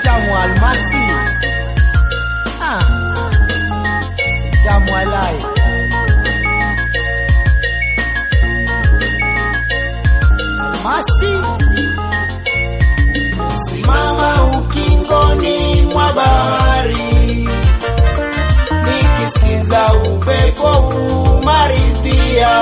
utamu wa almasi ah. tamu alai almasi Simama ukingoni mwa bahari, nikisikiza upepo umaridhia,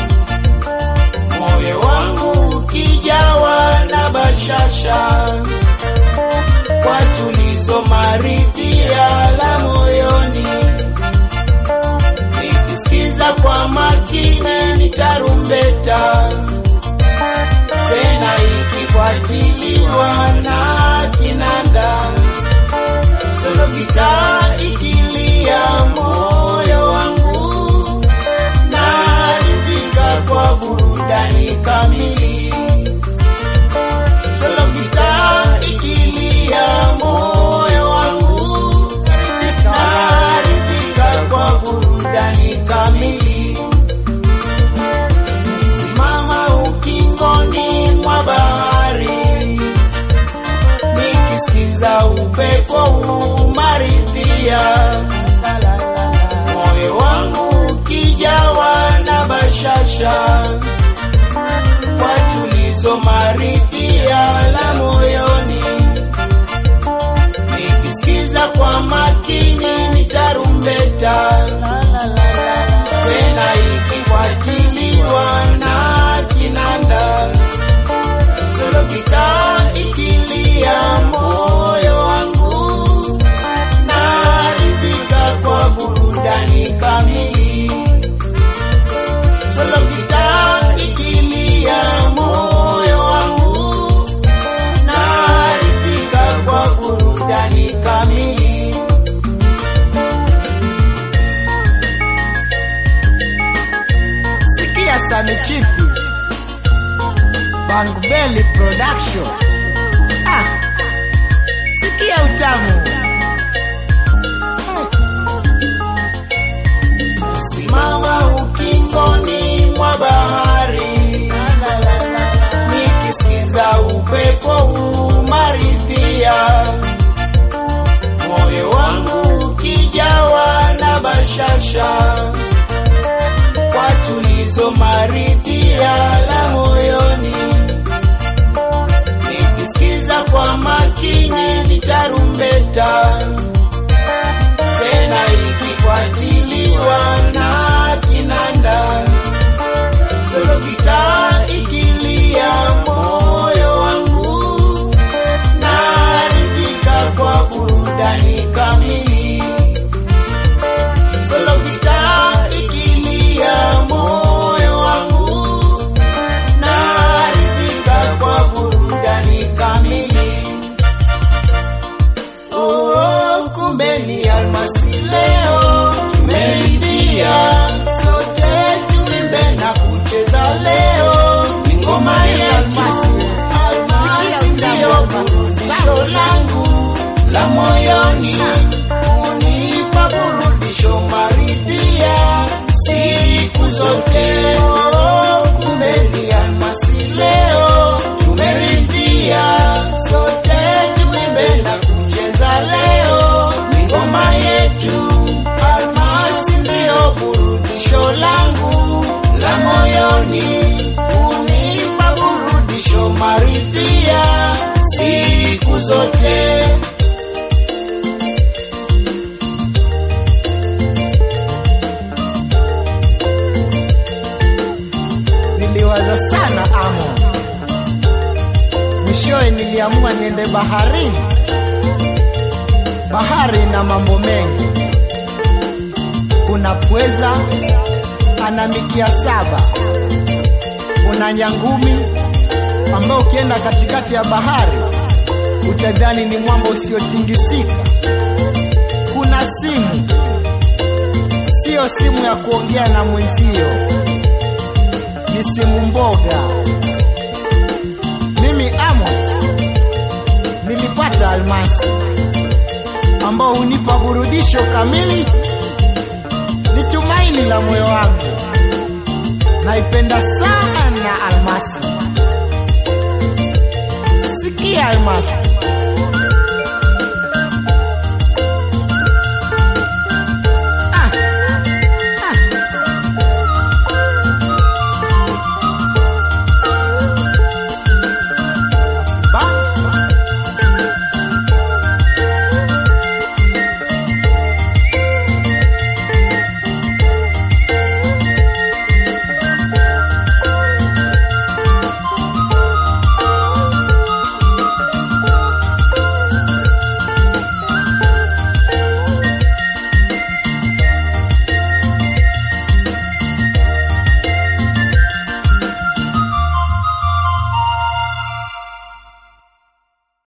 moyo wangu ukijawa na bashasha, kwa tulizo maridhia la moyoni, nikisikiza kwa makini ni tarumbeta tena ikifuatiliwa na kinanda, solo gitaa ikilia, moyo wangu naridhika kwa burudani kamili. Solo gitaa ikilia, moyo wangu naridhika kwa burudani kamili. Simama ukingoni mwa bahari, nikisikiza upepo umaridhia, moyo wangu ukijawa na bashasha, kwa tulizo maridhia la moyoni, nikisikiza kwa makini ni tarumbeta tena ikifuatiliwa na kinanda, solo gitaa ikilia, moyo wangu naridhika kwa burudani kamili. Solo gitaa ikilia, moyo wangu naridhika kwa burudani kamili. sikia Sami Chipi Bang Belly Production ah. sikia utamu Simama ukingoni mwa bahari, nikisikiza upepo umaridhia, moyo wangu ukijawa na bashasha, kwa tulizo maridhia la moyoni, nikisikiza kwa makini ni tarumbeta tena ikifuatiliwa na kinanda, solo gitaa ikilia, moyo wangu naridhika kwa burudani kamili. Solo gitaa ikilia, moyo wangu naridhika kwa burudani kamili. Oh, kumbe ni almasi leo tumeridhia, sote tuimbe na kucheza leo, ni ngoma ya almasi. Almasi ndiyo burudisho langu la moyoni, unipa burudisho maridhia siku zote. Oh, kumbe ni almasi leo tumeridhia, sote tuimbe na kucheza leo, ni ngoma yetu. Almasi ndiyo burudisho langu la moyoni, unipa burudisho maridhia siku zote. niliwaza sana Amos, mwishowe niliamua niende baharini. Bahari na mambo mengi, kuna pweza ana mikia saba, kuna nyangumi ambao ukienda katikati ya bahari utadhani ni mwamba usiotingisika. Kuna simu, siyo simu ya kuongea na mwenzio, ni simu mboga. Mimi Amos nilipata almasi ambao hunipa burudisho kamili, ni tumaini la moyo wangu. Naipenda sana almasi. Sikia almasi,